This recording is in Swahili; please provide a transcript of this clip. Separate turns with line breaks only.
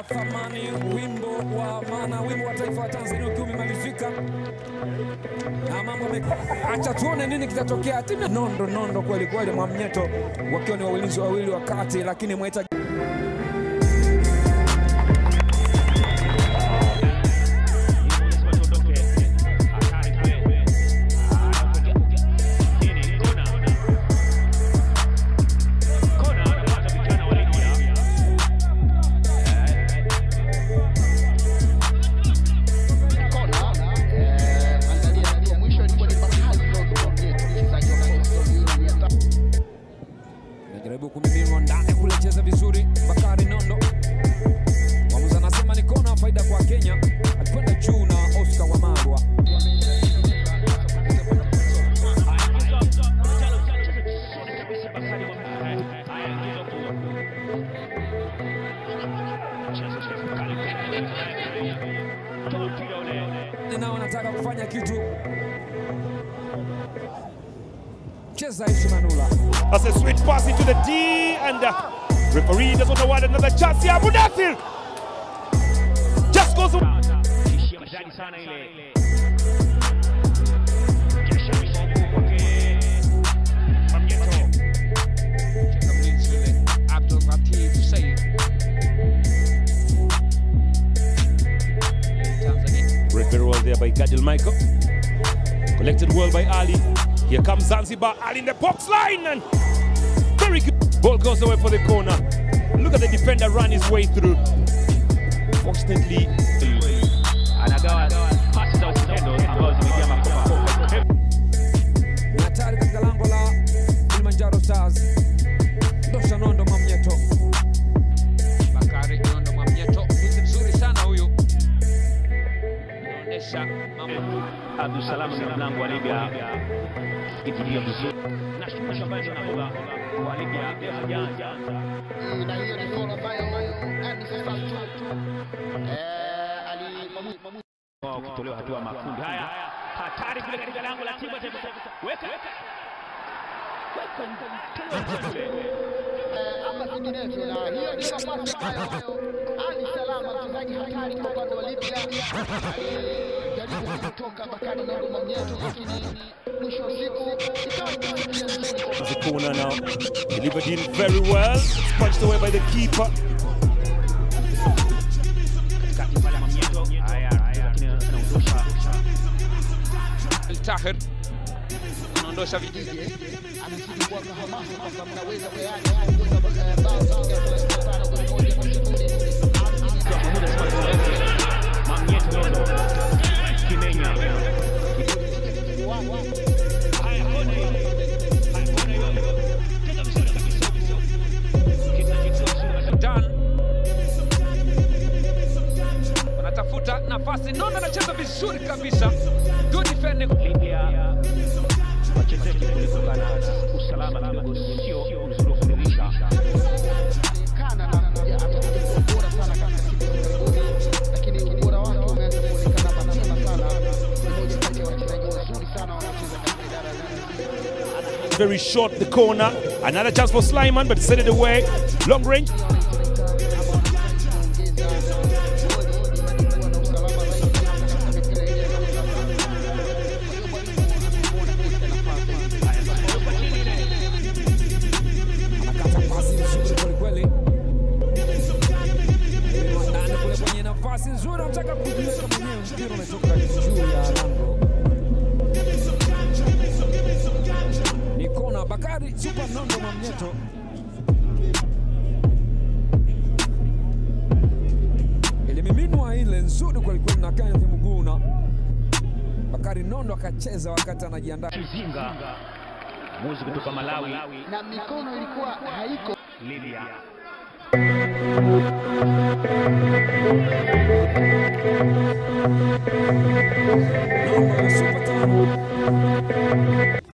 thamani wimbo wa maana wimbo wa taifa wa Tanzania ukiwa umemalizika na mambo me... acha tuone nini kitatokea. Timu ya nondo nondo kweli kweli, Mwamnyeto wakiwa ni walinzi wawili wa kati, lakini Mweta najaribu kumiminwa ndani kule, cheza vizuri Bakari Nondo. Mwamuzi anasema ni kona, faida kwa Kenya. Alikwenda juu na Oscar Wamarwa. nao wanataka kufanya kitu. Cheza Aishi Manula.
That's a sweet pass into the D, and uh, referee doesn't award another chance here. Mudathir just goes.
ishia maridadi sana ile Kesha misongo kwake Mamnyeto
Cheza mlinzi yule Abdul Latif Said. Tanzania
Read very well there by Gadil Michael. Collected well by Ali. Here comes Zanzibar. Ali in the box line, and very good. Ball goes away for the corner. Look at the defender run his way through. Fortunately,
anagawa pasi za uzalendo ambazo zimejaa makopa
ni hatari katika lango la Kilimanjaro Stars. Ndosha Nondo Mwamnyeto. Bakari Nondo Mwamnyeto, mlinzi mzuri sana huyu, anaonyesha mambo
Abdul Salam ni mlango wa Libya ikilia vizuri na shughuli ambayo zinabeba wa Libya leo hajaanza
na hiyo ni foul ambayo hadi sasa tu eh, ali mamu-
wao kutolewa hatua ya makundi haya hatari kule katika lango la timu ya taifa weka
eh, ama vinginevyo, na hiyo ndio nafasi ambayo Ali Salama mchezaji hatari kwa upande wa Libya alijaribu kutoka Bakari Nondo Mwamnyeto, lakini mwisho wa siku ikawa imesaidia vizuri kwa
the corner now. Delivered in very well. It's punched away by the keeper.
katikati pale Mamnyeto haya lakini anaondosha
El Tahir anaondosha vijiji
anazidi kuwapa hamasa kwamba mnaweza tayari kuongoza eh, bao moja thelathini na tano goli moja kwa sifuri.
kwa muda sasa Mamnyeto Nondo Kimenya haya kona hiyo haya kona hiyo cheza vizuri kabisa kitu kitu vizuri
Dan wanatafuta nafasi. Nondo anacheza vizuri kabisa, good defending.
Libya wachezaji kulikuwa na usalama kidogo, sio uzuri wa kuridhisha.
kana na kuja atakuja kuwa bora sana katika siku za karibuni, lakini ubora wake umeanza kuonekana mapema sana. Ni moja kati ya wachezaji wazuri sana wanaocheza katika idara ya Zanzibar.
Very short the corner. Another chance for Slyman, but set it away. Long range.
Anakata pasi nzuri kwelikweli, ndani kule kwenye nafasi nzuri, anataka kujiweka mwenyewe, mpira umetoka juu ya lango. Ni kona. Bakari Super Nondo Mwamnyeto ilimiminwa ile nzuri kwelikweli na Kenneth Muguna. Bakari Nondo akacheza wakati anajiandaa
Kizinga muzi kutoka Malawi,
na mikono ilikuwa haiko
Libya
Nondo Super Tano